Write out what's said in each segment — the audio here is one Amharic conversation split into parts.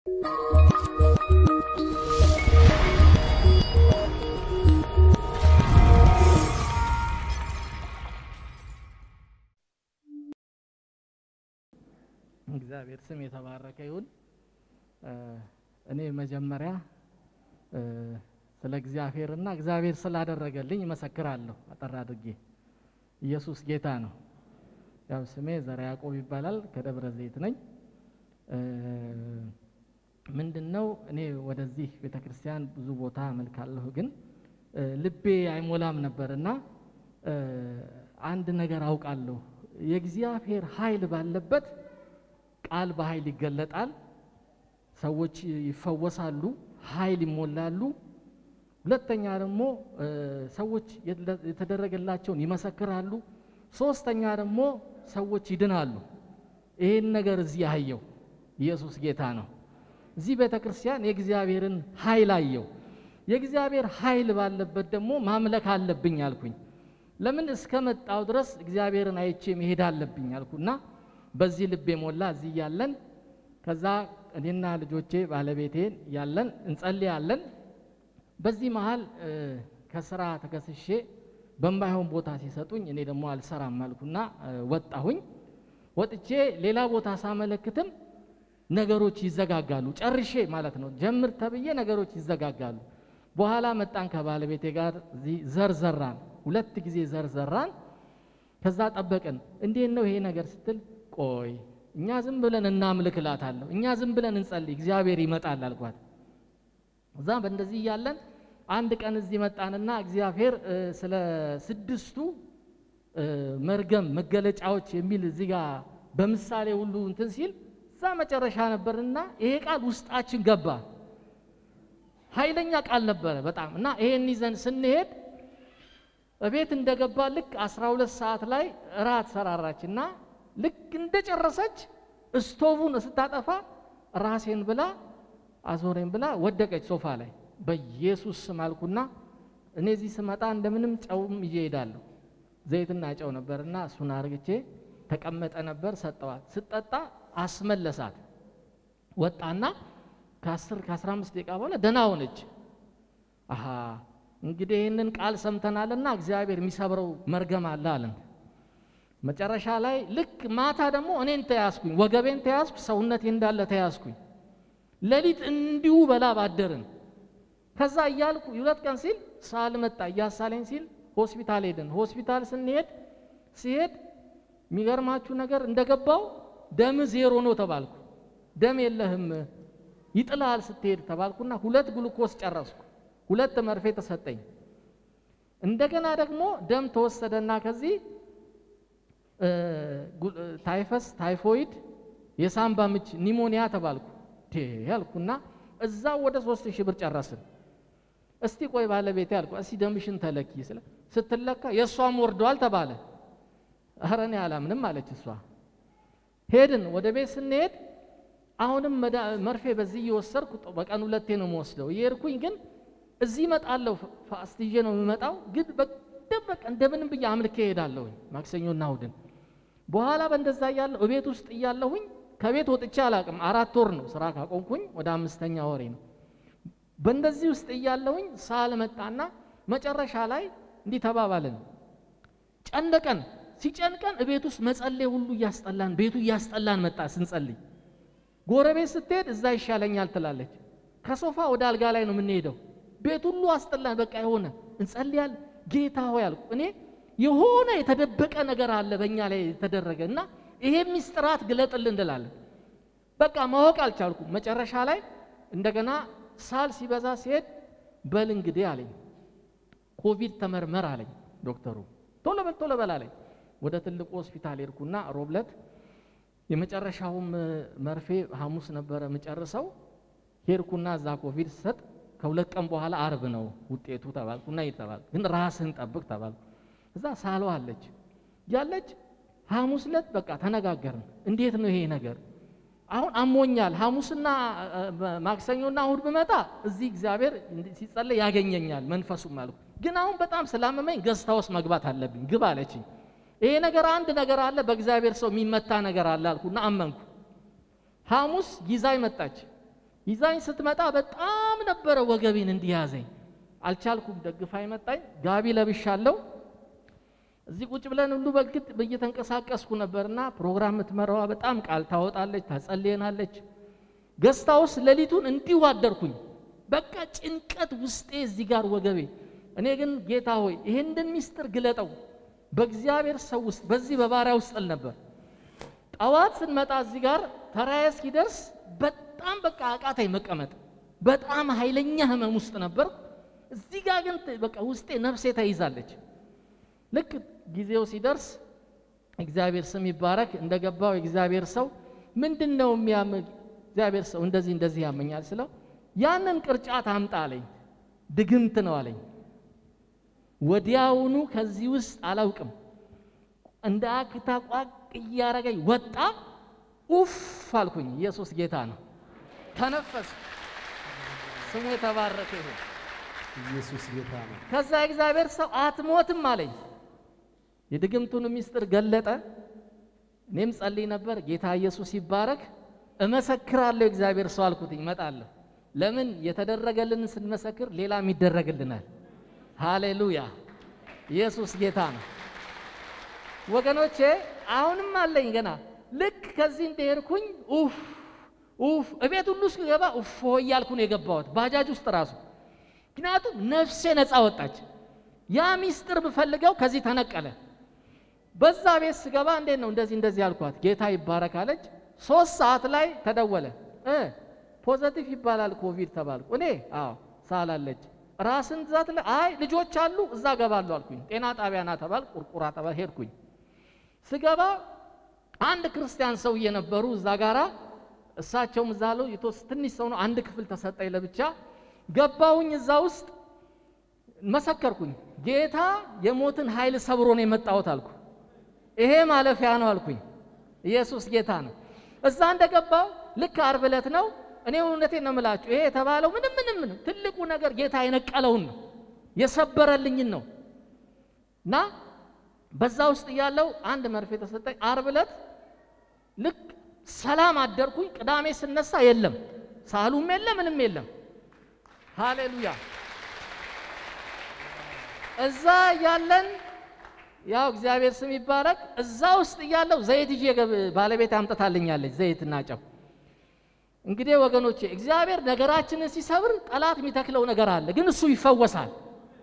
እግዚአብሔር ስም የተባረከ ይሁን። እኔ መጀመሪያ ስለ እግዚአብሔርና እግዚአብሔር ስላደረገልኝ እመሰክራለሁ። አጠር አድርጌ ኢየሱስ ጌታ ነው። ያው ስሜ ዘራ ያዕቆብ ይባላል። ከደብረ ዘይት ነኝ። ምንድን ነው እኔ ወደዚህ ቤተ ክርስቲያን ብዙ ቦታ አመልካለሁ፣ ግን ልቤ አይሞላም ነበርና አንድ ነገር አውቃለሁ። የእግዚአብሔር ኃይል ባለበት ቃል በኃይል ይገለጣል። ሰዎች ይፈወሳሉ፣ ኃይል ይሞላሉ። ሁለተኛ ደግሞ ሰዎች የተደረገላቸውን ይመሰክራሉ። ሶስተኛ ደግሞ ሰዎች ይድናሉ። ይህን ነገር እዚህ አየው። ኢየሱስ ጌታ ነው። እዚህ ቤተ ክርስቲያን የእግዚአብሔርን ኃይል አየው። የእግዚአብሔር ኃይል ባለበት ደግሞ ማምለክ አለብኝ አልኩኝ። ለምን እስከ መጣው ድረስ እግዚአብሔርን አይቼ መሄድ አለብኝ አልኩና በዚህ ልቤ ሞላ። እዚህ ያለን ከዛ እኔና ልጆቼ ባለቤቴን ያለን እንጸልያለን። በዚህ መሀል ከስራ ተከስሼ በማይሆን ቦታ ሲሰጡኝ እኔ ደግሞ አልሰራም አልኩና ወጣሁኝ። ወጥቼ ሌላ ቦታ ሳመለክትም ነገሮች ይዘጋጋሉ። ጨርሼ ማለት ነው ጀምር ተብዬ ነገሮች ይዘጋጋሉ። በኋላ መጣን ከባለቤቴ ጋር እዚህ ዘር ዘራን፣ ሁለት ጊዜ ዘር ዘራን። ከዛ ጠበቅን። እንዴት ነው ይሄ ነገር ስትል ቆይ እኛ ዝም ብለን እናምልክ እላታለሁ። እኛ ዝም ብለን እንጸልይ፣ እግዚአብሔር ይመጣል አልኳት። እዛ በእንደዚህ እያለን አንድ ቀን እዚህ መጣንና እግዚአብሔር ስለ ስድስቱ መርገም መገለጫዎች የሚል እዚህ ጋር በምሳሌ ሁሉ እንትን ሲል እዛ መጨረሻ ነበርና ይሄ ቃል ውስጣችን ገባ። ኃይለኛ ቃል ነበረ በጣም እና ይሄን ይዘን ስንሄድ እቤት እንደገባ ልክ 12 ሰዓት ላይ እራት ሰራራችና ልክ እንደጨረሰች እስቶቡን ስታጠፋ ራሴን ብላ አዞሬን ብላ ወደቀች ሶፋ ላይ። በኢየሱስ ስም አልኩና እኔ እዚህ ስመጣ እንደምንም ጨውም ይዤ እሄዳለሁ። ዘይትና ጨው ነበርና እሱን አርግቼ ተቀመጠ ነበር ሰጠዋት። ስጠጣ አስመለሳት። ወጣና ከ10 ከ15 ደቂቃ በኋላ ደህና ሆነች። አሃ እንግዲህ ይህንን ቃል ሰምተናልና እግዚአብሔር የሚሰብረው መርገም አለ አለን። መጨረሻ ላይ ልክ ማታ ደግሞ እኔን ተያዝኩኝ፣ ወገቤን ተያዝኩ፣ ሰውነቴ እንዳለ ተያዝኩኝ። ሌሊት እንዲሁ በላ ባደርን። ከዛ እያልኩ ሁለት ቀን ሲል ሳል መጣ እያሳለኝ ሲል ሆስፒታል ሄድን። ሆስፒታል ስንሄድ ሲሄድ የሚገርማችሁ ነገር እንደገባው ደም ዜሮ ነው ተባልኩ። ደም የለህም ይጥልሃል ስትሄድ ተባልኩና ሁለት ግሉኮስ ጨረስኩ። ሁለት መርፌ ተሰጠኝ። እንደገና ደግሞ ደም ተወሰደና ከዚህ ታይፈስ፣ ታይፎይድ፣ የሳምባ ምች፣ ኒሞኒያ ተባልኩ። ያልኩና እዛ ወደ ሶስት ሺህ ብር ጨረስን። እስቲ ቆይ ባለቤቴ ያልኩ እስቲ ደምሽን ተለኪ ስለ ስትለካ የእሷም ወርዷል ተባለ። ኧረ እኔ አላምንም አለች እሷ። ሄድን ወደ ቤት ስንሄድ አሁንም መርፌ በዚህ እየወሰድኩ በቀን ሁለቴ ነው የምወስደው። እየሄድኩኝ ግን እዚህ እመጣለሁ ፋስት ይዤ ነው የምመጣው። ግን በቃ እንደምንም ብዬ አምልኬ እሄዳለሁኝ ማክሰኞና እሑድን። በኋላ በእንደዛ እያለሁ እቤት ውስጥ እያለሁኝ ከቤት ወጥቼ አላቅም። አራት ወር ነው ስራ ካቆምኩኝ ወደ አምስተኛ ወሬ ነው። በእንደዚህ ውስጥ እያለሁኝ ሳል መጣና መጨረሻ ላይ እንዲህ ተባባልን። ጨነቀን። ሲጨንቀን እቤት ውስጥ መጸለይ ሁሉ እያስጠላን ቤቱ እያስጠላን መጣ ስንጸልይ። ጎረቤት ስትሄድ እዛ ይሻለኛል ትላለች። ከሶፋ ወደ አልጋ ላይ ነው የምንሄደው። ቤት ሁሉ አስጠላን። በቃ የሆነ እንጸልያል። ጌታ ሆይ አልኩ እኔ የሆነ የተደበቀ ነገር አለ በእኛ ላይ የተደረገ እና ይሄ ሚስጥራት ግለጥልን እንላለን። በቃ ማወቅ አልቻልኩም። መጨረሻ ላይ እንደገና ሳል ሲበዛ ሲሄድ በል እንግዲህ አለኝ፣ ኮቪድ ተመርመር አለኝ ዶክተሩ። ቶሎ በል ቶሎ በል አለኝ። ወደ ትልቁ ሆስፒታል ሄድኩና ሮብለት የመጨረሻውም መርፌ ሐሙስ ነበረ የምጨርሰው። ሄድኩና እዛ ኮቪድ ሰጥ ከሁለት ቀን በኋላ አርብ ነው ውጤቱ ተባልኩና ይተባል ግን ራስህን ጠብቅ ተባልኩ። እዛ ሳሏ አለች ያለች ሐሙስ ዕለት በቃ ተነጋገርን። እንዴት ነው ይሄ ነገር? አሁን አሞኛል። ሐሙስና ማክሰኞና እሁድ ብመጣ እዚህ እግዚአብሔር ሲጸለይ ያገኘኛል መንፈሱም አልኩ። ግን አሁን በጣም ስላመመኝ ገዝታ ውስጥ መግባት አለብኝ ግብ አለችኝ። ይሄ ነገር አንድ ነገር አለ፣ በእግዚአብሔር ሰው የሚመታ ነገር አለ አልኩና አመንኩ። ሐሙስ ይዛይ መጣች። ይዛኝ ስትመጣ በጣም ነበረ ወገቤን እንዲያዘኝ አልቻልኩም። ደግፋ መጣኝ። ጋቢ ለብሻለሁ። እዚህ ቁጭ ብለን ሁሉ በግድ እየተንቀሳቀስኩ ነበርና ፕሮግራም የምትመራዋ በጣም ቃል ታወጣለች፣ ታጸልየናለች። ገስታ ውስጥ ሌሊቱን እንዲሁ አደርኩኝ። በቃ ጭንቀት ውስጤ እዚህ ጋር ወገቤ። እኔ ግን ጌታ ሆይ ይሄንን ሚስጥር ግለጠው በእግዚአብሔር ሰው ውስጥ በዚህ በባሪያ ውስጥ ል ነበር። ጠዋት ስንመጣ እዚህ ጋር ተራዬ እስኪደርስ በጣም በቃ አቃተኝ መቀመጥ። በጣም ኃይለኛ ህመም ውስጥ ነበር። እዚህ ጋር ግን በቃ ውስጤ ነፍሴ ተይዛለች። ልክ ጊዜው ሲደርስ እግዚአብሔር ስም ይባረክ እንደገባው የእግዚአብሔር ሰው ምንድን ነው የሚያም እግዚአብሔር ሰው እንደዚህ እንደዚህ ያመኛል ስለው ያንን ቅርጫት አምጣ አለኝ። ድግምት ነው አለኝ። ወዲያውኑ ከዚህ ውስጥ አላውቅም እንደ አክታ ቋቅ እያረገኝ ወጣ። ኡፍ አልኩኝ። ኢየሱስ ጌታ ነው። ተነፈስ። ስሙ የተባረከ ይሁን። ኢየሱስ ጌታ ነው። ከዛ እግዚአብሔር ሰው አትሞትም አለኝ። የድግምቱን ምስጢር ገለጠ። እኔም ጸልይ ነበር። ጌታ ኢየሱስ ይባረክ። እመሰክራለሁ እግዚአብሔር ሰው አልኩት። እመጣለሁ። ለምን የተደረገልን ስንመሰክር ሌላም ይደረግልናል። ሃሌሉያ! ኢየሱስ ጌታ ነው። ወገኖቼ አሁንም አለኝ ገና ልክ ከዚህ እንደሄድኩኝ ኡፍ ኡፍ እቤት ሁሉ እስክገባ ኡፎ እያልኩ ነው የገባሁት ባጃጅ ውስጥ ራሱ ምክንያቱም ነፍሴ ነፃ ወጣች። ያ ሚስጥር ብፈልገው ከዚህ ተነቀለ። በዛ ቤት ስገባ እንዴት ነው እንደዚህ እንደዚህ አልኳት። ጌታ ይባረክ አለች። ሶስት ሰዓት ላይ ተደወለ እ ፖዘቲቭ ይባላል ኮቪድ ተባልኩ። እኔ አዎ ሳላለች ራስን ዛት ላይ አይ ልጆች አሉ እዛ ገባለሁ አልኩኝ። ጤና ጣቢያ ና ተባል ቁርቁራ ተባል ሄድኩኝ። ስገባ አንድ ክርስቲያን ሰውዬ ነበሩ እዛ ጋራ እሳቸውም እዛ አሉ። የተወስ ትንሽ ሰው ነው። አንድ ክፍል ተሰጠኝ ለብቻ ገባሁኝ። እዛ ውስጥ መሰከርኩኝ። ጌታ የሞትን ኃይል ሰብሮ ነው የመጣሁት አልኩ። ይሄ ማለፊያ ነው አልኩኝ። ኢየሱስ ጌታ ነው። እዛ እንደገባው ልክ ዓርብ ዕለት ነው። እኔ እውነቴን ነው የምላችሁ፣ ይሄ የተባለው ምንም ምንም ምንም ትልቁ ነገር ጌታ የነቀለውን ነው የሰበረልኝን ነው እና በዛ ውስጥ እያለው አንድ መርፌ ተሰጠኝ። ዓርብ ዕለት ልክ ሰላም አደርኩኝ። ቅዳሜ ስነሳ የለም፣ ሳሉም የለ፣ ምንም የለም። ሃሌሉያ። እዛ እያለን ያው እግዚአብሔር ስም ይባረክ። እዛ ውስጥ እያለው ዘይት ይዤ ባለቤት አምጥታልኛለች፣ ዘይትና ጨው። እንግዲህ ወገኖቼ እግዚአብሔር ነገራችንን ሲሰብር ጠላት የሚተክለው ነገር አለ፣ ግን እሱ ይፈወሳል።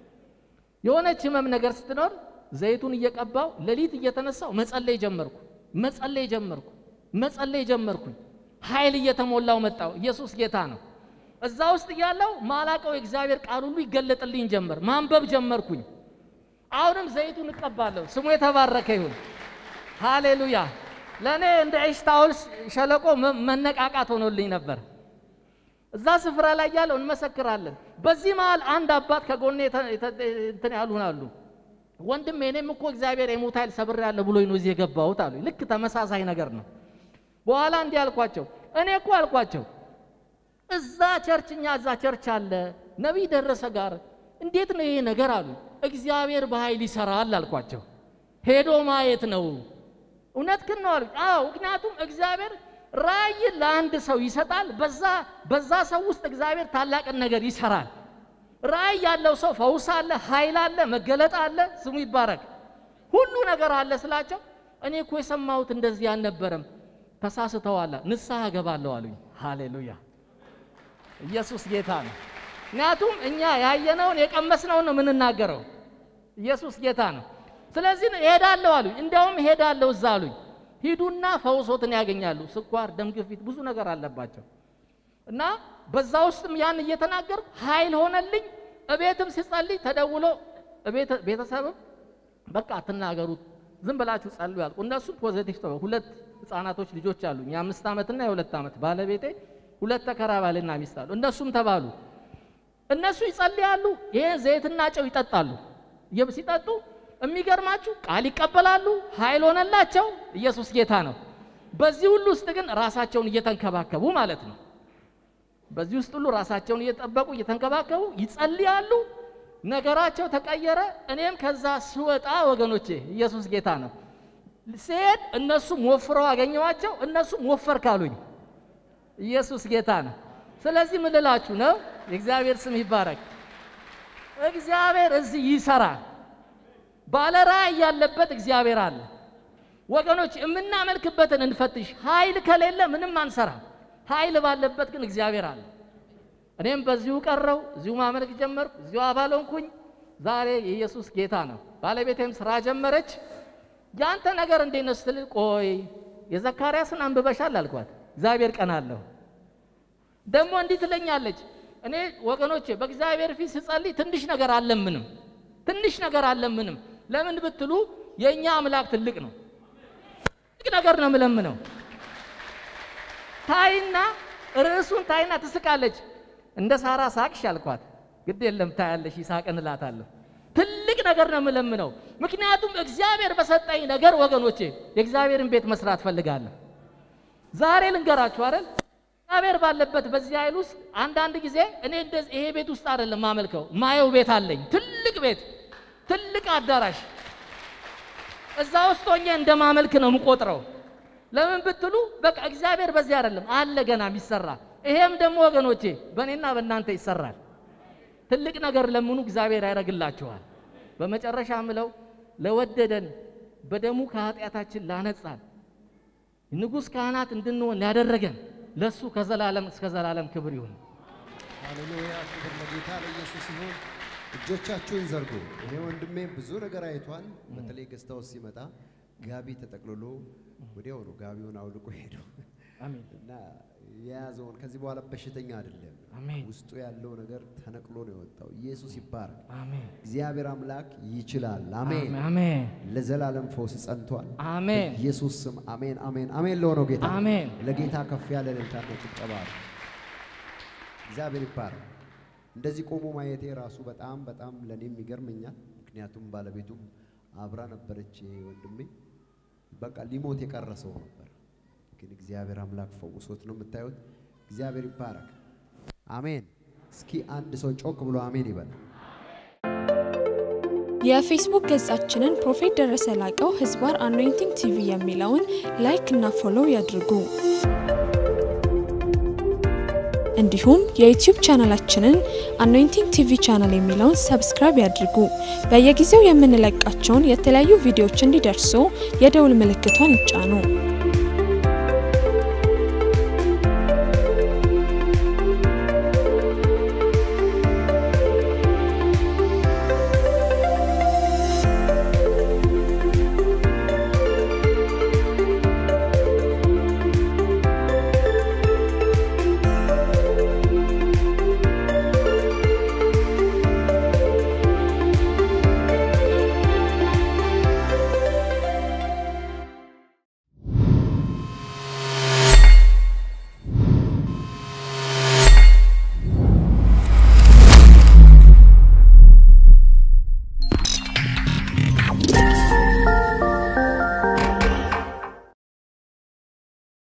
የሆነች ህመም ነገር ስትኖር ዘይቱን እየቀባው ሌሊት እየተነሳው መጸለይ ጀመርኩ፣ መጸለይ ጀመርኩ፣ መጸለይ ጀመርኩኝ። ኃይል እየተሞላው መጣው። ኢየሱስ ጌታ ነው። እዛ ውስጥ እያለው ማላቀው የእግዚአብሔር ቃል ሁሉ ይገለጥልኝ ጀመር። ማንበብ ጀመርኩኝ። አሁንም ዘይቱን እቀባለሁ። ስሙ የተባረከ ይሁን። ሃሌሉያ። ለእኔ እንደ ኤሽታኦል ሸለቆ መነቃቃት ሆኖልኝ ነበር። እዛ ስፍራ ላይ ያለው እንመሰክራለን። በዚህ መሃል አንድ አባት ከጎኔ እንትን ያሉን አሉ። ወንድም እኔም እኮ እግዚአብሔር የሞት ኃይል ሰብሬያለሁ ብሎኝ ነው እዚህ የገባሁት አሉ። ልክ ተመሳሳይ ነገር ነው። በኋላ እንዲህ አልኳቸው፣ እኔ እኮ አልኳቸው እዛ ቸርች እኛ እዛ ቸርች አለ ነቢይ ደረሰ ጋር እንዴት ነው ይሄ ነገር አሉ። እግዚአብሔር በኃይል ይሰራል አልኳቸው። ሄዶ ማየት ነው። እውነትህን ነው አሉኝ። አዎ ምክንያቱም እግዚአብሔር ራእይ ለአንድ ሰው ይሰጣል። በዛ በዛ ሰው ውስጥ እግዚአብሔር ታላቅን ነገር ይሰራል። ራእይ ያለው ሰው ፈውስ አለ፣ ኃይል አለ፣ መገለጥ አለ። ስሙ ይባረክ። ሁሉ ነገር አለ ስላቸው እኔ እኮ የሰማሁት እንደዚህ አልነበረም፣ ተሳስተዋል፣ ንስሐ እገባለሁ አሉኝ። ሃሌሉያ ኢየሱስ ጌታ ነው። ምክንያቱም እኛ ያየነውን የቀመስነውን ነው የምንናገረው። ኢየሱስ ጌታ ነው። ስለዚህ እሄዳለሁ አሉኝ። እንዲያውም እሄዳለሁ እዛ አሉኝ። ሂዱና ፈውሶትን ያገኛሉ። ስኳር፣ ደም ግፊት ብዙ ነገር አለባቸው እና በዛ ውስጥም ያን እየተናገርኩ ኃይል ሆነልኝ። እቤትም ሲጸልይ ተደውሎ ቤተሰብም በቃ አትናገሩት ዝም ብላችሁ ጸልዩ ያልኩ። እነሱም ፖዘቲቭ ተው። ሁለት ህፃናቶች ልጆች አሉኝ፣ የአምስት ዓመትና የሁለት ዓመት ባለቤቴ ሁለት ተከራ ባልና ሚስት አሉ። እነሱም ተባሉ። እነሱ ይጸልያሉ፣ ይሄን ዘይትና ጨው ይጠጣሉ። ሲጠጡ የሚገርማችሁ ቃል ይቀበላሉ፣ ኃይል ሆነላቸው። ኢየሱስ ጌታ ነው። በዚህ ሁሉ ውስጥ ግን ራሳቸውን እየተንከባከቡ ማለት ነው። በዚህ ውስጥ ሁሉ ራሳቸውን እየጠበቁ እየተንከባከቡ ይጸልያሉ። ነገራቸው ተቀየረ። እኔም ከዛ ስወጣ ወገኖቼ ኢየሱስ ጌታ ነው። ስሄድ እነሱም ወፍረው አገኘዋቸው። እነሱም ወፈር ካሉኝ ኢየሱስ ጌታ ነው። ስለዚህ ምን ልላችሁ ነው? የእግዚአብሔር ስም ይባረክ። እግዚአብሔር እዚህ ይሰራል። ባለ ራእይ ያለበት እግዚአብሔር አለ። ወገኖች የምናመልክበትን እንፈትሽ። ኃይል ከሌለ ምንም አንሰራ። ኃይል ባለበት ግን እግዚአብሔር አለ። እኔም በዚሁ ቀረው፣ እዚሁ ማመልክ ጀመርኩ፣ እዚሁ አባል ሆንኩኝ። ዛሬ የኢየሱስ ጌታ ነው። ባለቤቴም ስራ ጀመረች። ያንተ ነገር እንዴት ነው ስትል፣ ቆይ የዘካርያስን አንብበሻል አልኳት። እግዚአብሔር ቀን አለሁ ደግሞ እንዲህ ትለኛለች። እኔ ወገኖቼ በእግዚአብሔር ፊት ስጸልይ ትንሽ ነገር አለምንም፣ ትንሽ ነገር አለምንም። ለምን ብትሉ የእኛ አምላክ ትልቅ ነው። ትልቅ ነገር ነው የምለምነው። ታይና ርዕሱን ታይና ትስቃለች። እንደ ሳራ ሳቅሽ አልኳት። ግድ የለም ታያለሽ፣ ይሳቅን እላታለሁ። ትልቅ ነገር ነው የምለምነው። ምክንያቱም እግዚአብሔር በሰጠኝ ነገር ወገኖቼ የእግዚአብሔርን ቤት መስራት ፈልጋለሁ። ዛሬ ልንገራችሁ አይደል እግዚአብሔር ባለበት በዚህ ኃይል ውስጥ አንዳንድ ጊዜ እኔ እንደዚህ ይሄ ቤት ውስጥ አይደለም ማመልከው፣ ማየው ቤት አለኝ። ትልቅ ቤት፣ ትልቅ አዳራሽ። እዛ ውስጥ ሆኜ እንደ ማመልክ ነው የምቆጥረው። ለምን ብትሉ በቃ እግዚአብሔር በዚህ አይደለም አለ ገና የሚሰራ። ይሄም ደግሞ ወገኖቼ በእኔና በእናንተ ይሰራል። ትልቅ ነገር ለምኑ፣ እግዚአብሔር ያደርግላችኋል። በመጨረሻ ምለው ለወደደን በደሙ ከኃጢአታችን ላነጻን ንጉሥ ካህናት እንድንሆን ላደረገን ለሱ ከዘላለም እስከ ዘላለም ክብር ይሁን። ሃሌሉያ! ክብር ለጌታ ለኢየሱስ ይሁን። እጆቻችሁን ዘርጉ። ይሄ ወንድሜ ብዙ ነገር አይቷል። በተለይ ገዝታው ሲመጣ ጋቢ ተጠቅልሎ ወዲያው ነው ጋቢውን አውልቆ ሄደው አሜን እና የያዘውን ከዚህ በኋላ በሽተኛ አይደለም። አሜን ውስጡ ያለው ነገር ተነቅሎ ነው የወጣው። ኢየሱስ ይባረክ። አሜን እግዚአብሔር አምላክ ይችላል። አሜን። አሜን ለዘላለም ፈውስ ጸንቷል። አሜን ኢየሱስ ስም አሜን፣ አሜን፣ አሜን። ለሆነው ጌታ አሜን ለጌታ ከፍ ያለ እልልታና ጭብጨባ ነው። እግዚአብሔር ይባረክ። እንደዚህ ቆሞ ማየቴ ራሱ በጣም በጣም ለእኔም ይገርመኛል። ምክንያቱም ባለቤቱም አብራ ነበረች። ይሄ ወንድሜ በቃ ሊሞት የቀረ ሰው ነበር፣ ግን እግዚአብሔር አምላክ ፈውሶት ነው የምታዩት። እግዚአብሔር ይባረክ። አሜን። እስኪ አንድ ሰው ጮክ ብሎ አሜን ይበል። የፌስቡክ ገጻችንን ፕሮፌት ደረሰ ላቀው ህዝባር አኖይንቲንግ ቲቪ የሚለውን ላይክ እና ፎሎው ያድርጉ። እንዲሁም የዩቲዩብ ቻናላችንን አኖይንቲንግ ቲቪ ቻናል የሚለውን ሰብስክራይብ ያድርጉ። በየጊዜው የምንለቃቸውን የተለያዩ ቪዲዮዎች እንዲደርሱ የደውል ምልክቷን ይጫኑ።